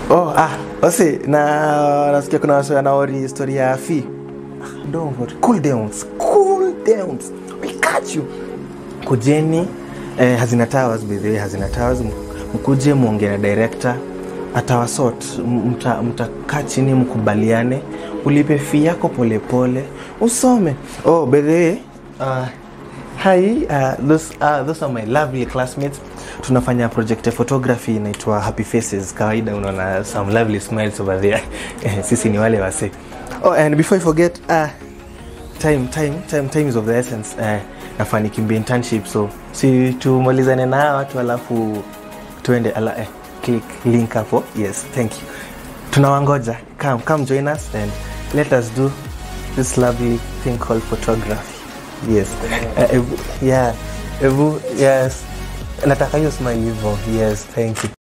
Oh, ah, wasi na nasikia kuna wasi wanaori historia ya fi. Don't worry. Cool downs. Cool downs. We catch you. Kujeni eh, Hazina Towers by the way, Hazina Towers m- mkuje muongee na director atawasort M- mta- mtakaa chini mkubaliane ulipe fee yako polepole usome oh by the way uh, hi uh, those, uh, those are my lovely classmates tunafanya project ya photography inaitwa happy faces kawaida unaona some lovely smiles over there Eh, sisi ni wale wase oh and before i forget uh, time time time time is of the essence uh, nafaa nikimbia internship so si tumalizane na hawa watu alafu tuende ala, eh, click link hapo yes thank you tunawangoja come come join us and let us do this lovely thing called photography yes uh, ebu, yeah ebu yes nataka hiyo smile hivyo yes thank you